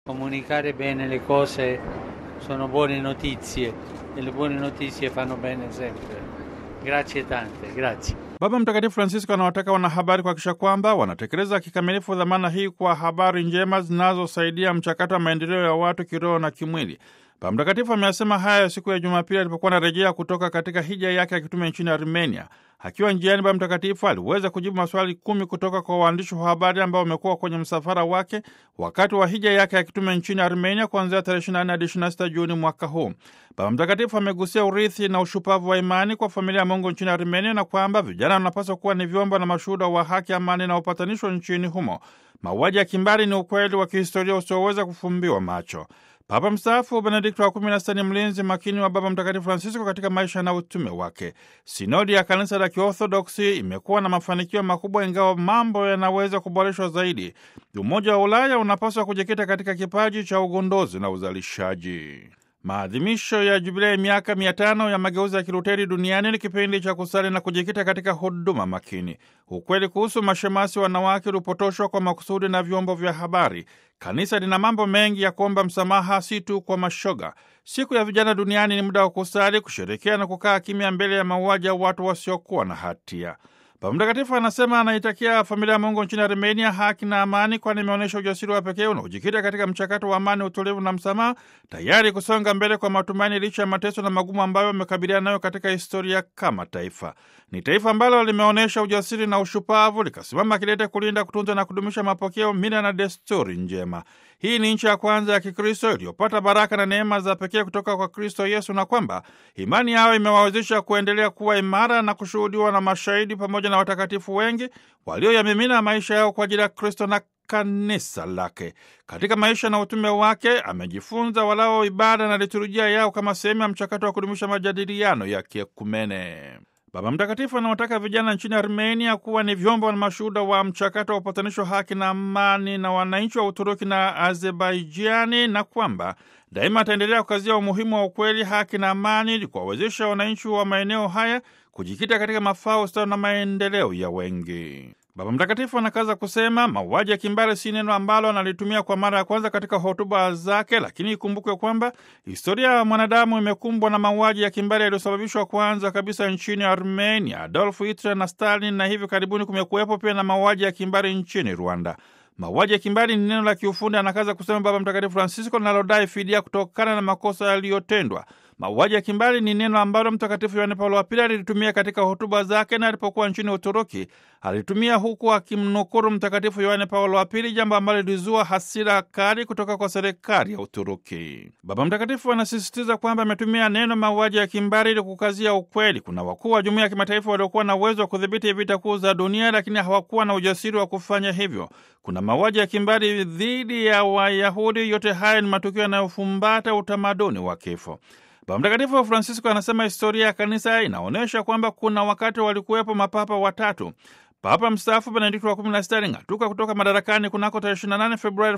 Comunicare bene le cose sono buone notizie e le buone notizie fanno bene sempre. Grazie tante, grazie. Baba Mtakatifu Francisco anawataka wanahabari kuhakikisha kwamba wanatekeleza kikamilifu dhamana hii kwa habari njema zinazosaidia mchakato wa maendeleo ya watu kiroho na kimwili. Baba Mtakatifu ameyasema haya siku ya Jumapili alipokuwa anarejea kutoka katika hija yake ya kitume nchini Armenia. Akiwa njiani, Baba Mtakatifu aliweza kujibu maswali kumi kutoka kwa waandishi wa habari ambao wamekuwa kwenye msafara wake wakati wa hija yake ya kitume nchini Armenia kuanzia tarehe 24 hadi 26 Juni mwaka huu. Baba Mtakatifu amegusia urithi na ushupavu wa imani kwa familia ya Mungu nchini Armenia na kwamba vijana wanapaswa kuwa ni vyombo na mashuhuda wa haki, amani na upatanisho nchini humo. Mauaji ya kimbari ni ukweli wa kihistoria usioweza kufumbiwa macho. Papa mstaafu Benedikto wa kumi na sita ni mlinzi makini wa Baba Mtakatifu Francisco katika maisha na utume wake. Sinodi ya kanisa la Kiorthodoksi imekuwa na mafanikio makubwa, ingawa mambo yanaweza kuboreshwa zaidi. Umoja wa Ulaya unapaswa kujikita katika kipaji cha ugunduzi na uzalishaji. Maadhimisho ya jubilei miaka mia tano ya mageuzi ya Kiluteri duniani ni kipindi cha kusali na kujikita katika huduma makini. Ukweli kuhusu mashemasi wanawake ulipotoshwa kwa makusudi na vyombo vya habari. Kanisa lina mambo mengi ya kuomba msamaha, si tu kwa mashoga. Siku ya vijana duniani ni muda wa kusali, kusherekea na kukaa kimya mbele ya mauaji ya watu wasiokuwa na hatia. Baba Mtakatifu anasema anaitakia familia ya Mungu nchini Armenia haki na amani, kwani imeonyesha ujasiri wa pekee unaojikita katika mchakato wa amani, utulivu na msamaha, tayari kusonga mbele kwa matumaini licha ya mateso na magumu ambayo wamekabiliana nayo katika historia kama taifa. Ni taifa ambalo limeonyesha ujasiri na ushupavu, likasimama kidete kulinda, kutunza na kudumisha mapokeo, mila na desturi njema. Hii ni nchi ya kwanza ya Kikristo iliyopata baraka na neema za pekee kutoka kwa Kristo Yesu, na kwamba imani yao imewawezesha kuendelea kuwa imara na kushuhudiwa na mashahidi pamoja na watakatifu wengi walioyamimina maisha yao kwa ajili ya Kristo na kanisa lake. Katika maisha na utume wake amejifunza walao ibada na liturujia yao kama sehemu ya mchakato wa kudumisha majadiliano ya kiekumene. Baba Mtakatifu anawataka vijana nchini Armenia kuwa ni vyombo na mashuhuda wa mchakato wa upatanisho, haki na amani na wananchi wa Uturuki na Azerbaijiani, na kwamba daima ataendelea kukazia umuhimu wa ukweli, haki na amani ili kuwawezesha wananchi wa maeneo haya kujikita katika mafao, ustawi na maendeleo ya wengi. Baba Mtakatifu anakaza kusema mauaji ya kimbari si neno ambalo analitumia kwa mara ya kwanza katika hotuba zake, lakini ikumbukwe kwamba historia ya mwanadamu imekumbwa na mauaji ya kimbari yaliyosababishwa kwanza kabisa nchini Armenia, Adolf Hitler na Stalin, na hivi karibuni kumekuwepo pia na mauaji ya kimbari nchini Rwanda. Mauaji ya kimbari ni neno la kiufundi, anakaza kusema Baba Mtakatifu Francisco, linalodai fidia kutokana na makosa yaliyotendwa. Mauaji ya kimbari ni neno ambalo Mtakatifu Yohane Paulo wa Pili alilitumia katika hotuba zake, na alipokuwa nchini Uturuki alitumia huku akimnukuru Mtakatifu Yohane Paulo wa Pili, jambo ambalo lilizua hasira kali kutoka kwa serikali ya Uturuki. Baba Mtakatifu anasisitiza kwamba ametumia neno mauaji ya kimbari ili kukazia ukweli. Kuna wakuu wa jumuiya ya kimataifa waliokuwa na uwezo wa kudhibiti vita kuu za dunia, lakini hawakuwa na ujasiri wa kufanya hivyo. Kuna mauaji ya kimbari dhidi ya Wayahudi. Yote haya ni matukio yanayofumbata utamaduni wa kifo. Baba Mtakatifu Francisco anasema historia ya kanisa inaonyesha kwamba kuna wakati walikuwepo mapapa watatu. Papa mstaafu Benedikto wa 16 aling'atuka kutoka madarakani kunako tarehe 28 Februari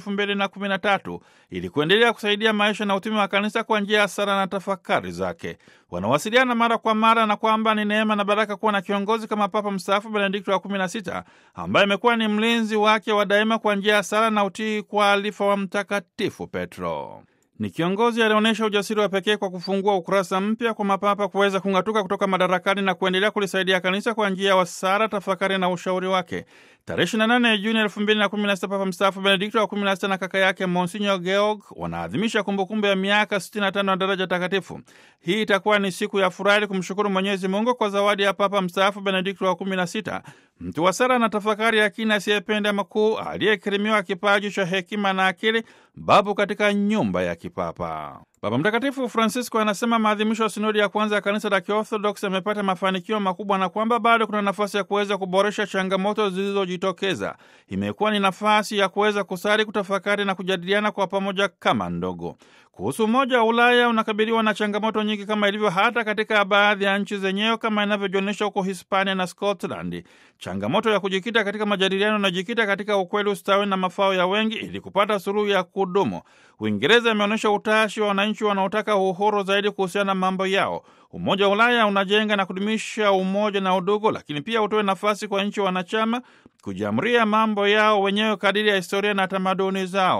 2013 ili kuendelea kusaidia maisha na utume wa kanisa kwa njia ya sala na tafakari zake. Wanawasiliana mara kwa mara na kwamba ni neema na baraka kuwa na kiongozi kama Papa mstaafu Benedikto wa 16 ambaye amekuwa ni mlinzi wake wa daima kwa njia ya sala na utii kwa alifa wa Mtakatifu Petro. Ni kiongozi alionyesha ujasiri wa pekee kwa kufungua ukurasa mpya kwa mapapa kuweza kung'atuka kutoka madarakani na kuendelea kulisaidia kanisa kwa njia ya wasara, tafakari na ushauri wake. Tarehe 28 Juni 2016 Papa mstaafu Benedikto wa 16 na kaka yake Monsignor Georg wanaadhimisha kumbukumbu ya miaka 65 ya daraja takatifu. Hii itakuwa ni siku ya furahi kumshukuru Mwenyezi Mungu kwa zawadi ya Papa mstaafu Benedikto wa 16, mtu wa sara na tafakari ya kina, asiyependa makuu, aliyekirimiwa kipaji cha hekima na akili, babu katika nyumba ya kipapa. Baba Mtakatifu Francisco anasema maadhimisho ya sinodi ya kwanza ya kanisa la Kiorthodoksi yamepata mafanikio makubwa na kwamba bado kuna nafasi ya kuweza kuboresha changamoto zilizojitokeza. Imekuwa ni nafasi ya kuweza kusali, kutafakari na kujadiliana kwa pamoja kama ndogo. Kuhusu Umoja wa Ulaya unakabiliwa na changamoto nyingi kama ilivyo hata katika baadhi ya nchi zenyewe kama inavyojionyesha huko Hispania na Scotland. Changamoto ya kujikita katika majadiliano inajikita katika ukweli, ustawi na mafao ya wengi ili kupata suluhu ya kudumu. Uingereza imeonyesha utashi wa wananchi wanaotaka uhuru zaidi kuhusiana na mambo yao. Umoja wa Ulaya unajenga na kudumisha umoja na udugu, lakini pia utoe nafasi kwa nchi wanachama kujiamuria mambo yao wenyewe kadiri ya historia na tamaduni zao.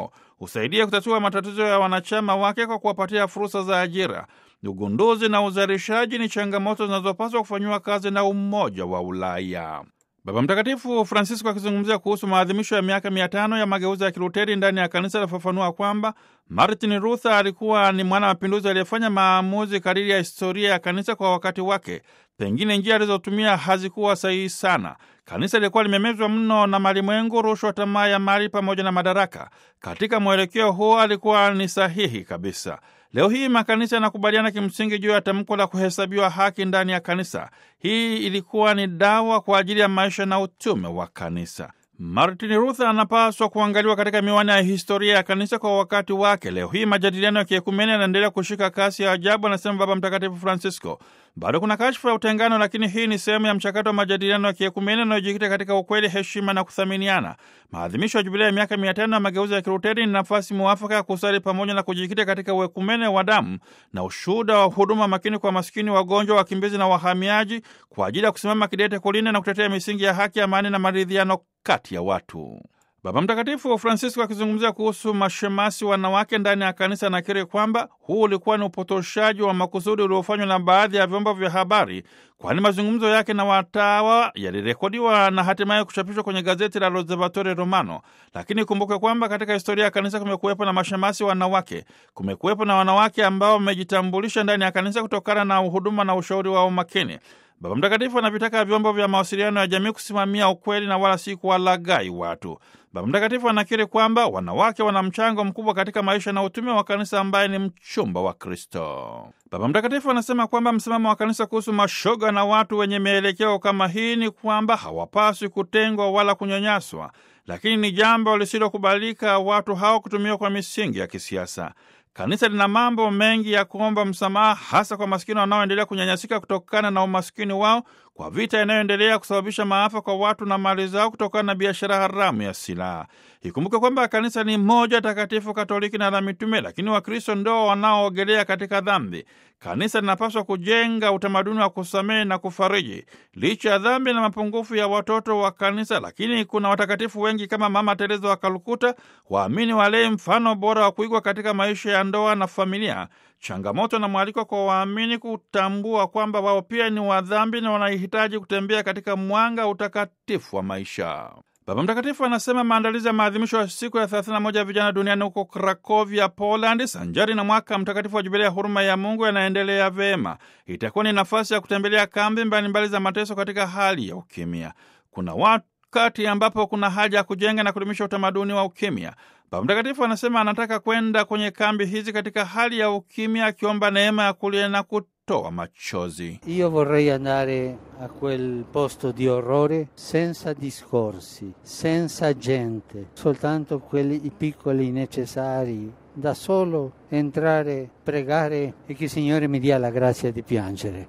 husaidia kutatua matatizo ya wanachama wake kwa kuwapatia fursa za ajira. Ugunduzi na uzalishaji ni changamoto zinazopaswa kufanyiwa kazi na Umoja wa Ulaya. Baba Mtakatifu Francisco akizungumzia kuhusu maadhimisho ya miaka mia tano ya mageuzi ya Kiluteri ndani ya kanisa anafafanua kwamba Martin Luther alikuwa ni mwana mapinduzi aliyefanya maamuzi kadiri ya historia ya kanisa kwa wakati wake. Pengine njia alizotumia hazikuwa sahihi sana. Kanisa lilikuwa limemezwa mno na malimwengu, rushwa, tamaa ya mali pamoja na madaraka. Katika mwelekeo huo alikuwa ni sahihi kabisa. Leo hii makanisa yanakubaliana kimsingi juu ya tamko la kuhesabiwa haki ndani ya kanisa. Hii ilikuwa ni dawa kwa ajili ya maisha na utume wa kanisa. Martin Luther anapaswa kuangaliwa katika miwani ya historia ya kanisa kwa wakati wake. Leo hii majadiliano ya kiekumeni yanaendelea kushika kasi ya ajabu, anasema Baba Mtakatifu Francisco. Bado kuna kashfa ya utengano, lakini hii ni sehemu ya mchakato wa majadiliano ya kiekumeni yanayojikita katika ukweli, heshima na kuthaminiana. Maadhimisho ya jubilei ya miaka mia tano ya mageuzi ya Kiluteri ni nafasi muafaka ya kusali pamoja na kujikita katika uekumene wa damu na ushuhuda wa huduma makini kwa maskini, wagonjwa, wakimbizi na wahamiaji, kwa ajili ya kusimama kidete kulinda na kutetea misingi ya haki, amani na maridhiano kati ya watu. Baba Mtakatifu Francisco akizungumzia kuhusu mashemasi wanawake ndani ya kanisa anakiri kwamba huu ulikuwa ni upotoshaji wa makusudi uliofanywa na baadhi ya vyombo vya habari, kwani mazungumzo yake na watawa yalirekodiwa na hatimaye kuchapishwa kwenye gazeti la L'Osservatore Romano. Lakini kumbuke kwamba katika historia ya kanisa kumekuwepo na mashemasi wanawake, kumekuwepo na wanawake ambao wamejitambulisha ndani ya kanisa kutokana na huduma na ushauri wao makini. Baba Mtakatifu anavitaka vyombo vya mawasiliano ya jamii kusimamia ukweli na wala si kuwalaghai watu. Baba Mtakatifu anakiri kwamba wanawake wana mchango mkubwa katika maisha na utume wa kanisa ambaye ni mchumba wa Kristo. Baba Mtakatifu anasema kwamba msimamo wa kanisa kuhusu mashoga na watu wenye mielekeo kama hii ni kwamba hawapaswi kutengwa wala kunyanyaswa, lakini ni jambo lisilokubalika watu hao kutumiwa kwa misingi ya kisiasa. Kanisa lina mambo mengi ya kuomba msamaha, hasa kwa maskini wanaoendelea kunyanyasika kutokana na umaskini wao, kwa vita inayoendelea kusababisha maafa kwa watu na mali zao kutokana na biashara haramu ya silaha. Ikumbuke kwamba kanisa ni moja takatifu, Katoliki na la mitume, lakini Wakristo ndo wanaoogelea katika dhambi. Kanisa linapaswa kujenga utamaduni wa kusamehe na kufariji licha ya dhambi na mapungufu ya watoto wa kanisa. Lakini kuna watakatifu wengi kama Mama Teresa wa Kalkuta, waamini walei mfano bora wa kuigwa katika maisha ya ndoa na familia. Changamoto na mwaliko kwa waamini kutambua kwamba wao pia ni wadhambi na wanahitaji kutembea katika mwanga utakatifu wa maisha. Baba Mtakatifu anasema maandalizi ya maadhimisho ya siku ya 31 ya vijana duniani huko Krakovia, Poland, sanjari na mwaka mtakatifu wa jubilia ya huruma ya Mungu yanaendelea vema. Itakuwa ni nafasi ya kutembelea kambi mbalimbali za mateso katika hali ya ukimya. Kuna wakati ambapo kuna haja ya kujenga na kudumisha utamaduni wa ukimya. Baba Mtakatifu anasema anataka kwenda kwenye kambi hizi katika hali ya ukimya, akiomba neema ya kulia na kutoa machozi. Io vorrei andare a quel posto di orrore senza discorsi, senza gente, soltanto quelli i piccoli necessari, da solo entrare, pregare e che il Signore mi dia la grazia di piangere.